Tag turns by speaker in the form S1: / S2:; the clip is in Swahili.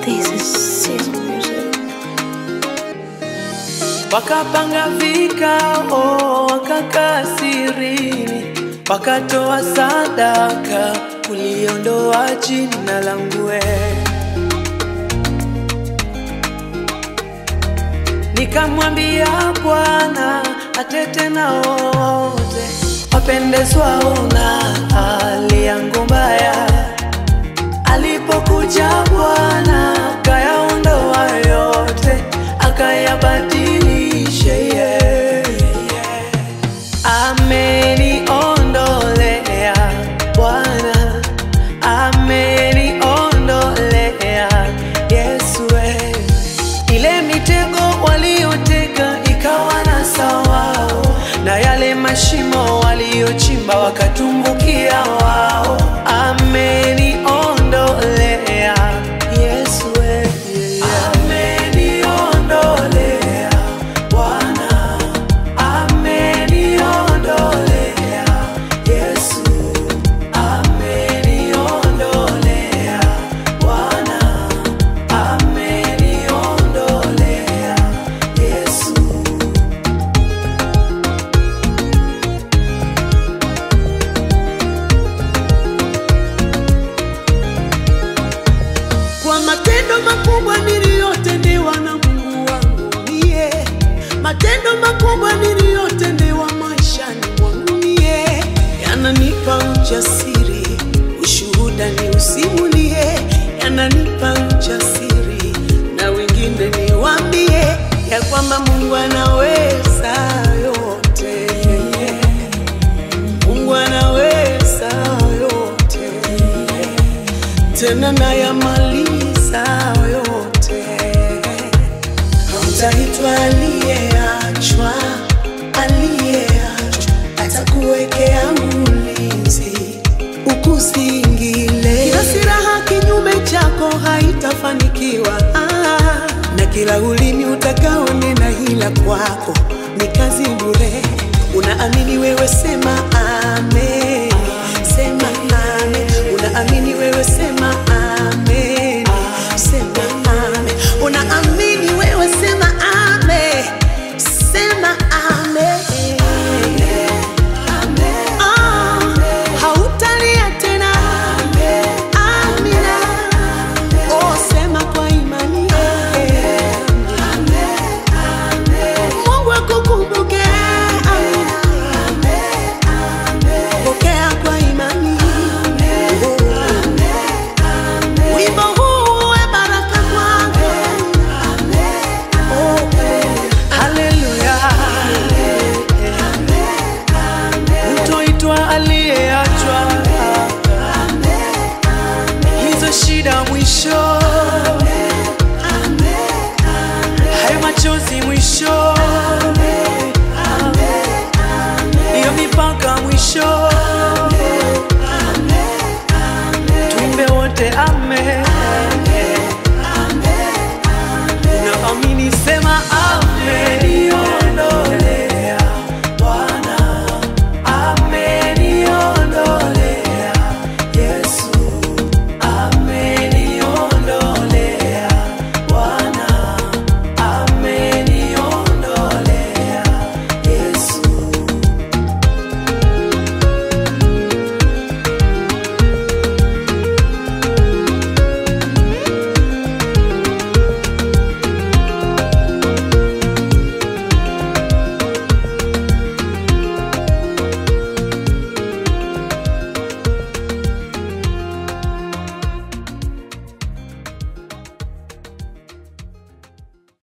S1: This is Sizzle Music.
S2: Wakapanga vikao, wakakaa sirini, wakatoa sadaka kuliondoa jina langu wewe. Nikamwambia Bwana atete na wote wapendezwao na hali yangu mbaya. Alipokuja Bwana akayaondoa yote, akayabadilisha yeah. Ameniondolea Bwana, ameniondolea Yesu we. Ile mitego waliotega ikawa na sawao, na yale mashimo waliochimba wakatumbukia wao. Ameniondolea Yesu we. Ameniondolea Bwana, ameniondolea Yesu, ameniondolea Bwana, ameniondolea Yesu.
S3: kwa matendo makubwa niliyotendewa na Mungu wangu mie, matendo makubwa niliyotendewa maishani mwangu mie, yananipa ujasiri, ushuhuda ni usimulie, yananipa ujasiri na wengine niwaambie ya kwamba Mungu anaweza yote, Mungu anaweza yote tena nayamaliza yote. Hautaitwa aliyeachwa, aliyeachwa atakuwekea mlinzi ukuzingile. Kila silaha kinyume chako haitafanikiwa, ah, na kila ulimi utakaonena hila kwako ni kazi bure. Unaamini wewe, sema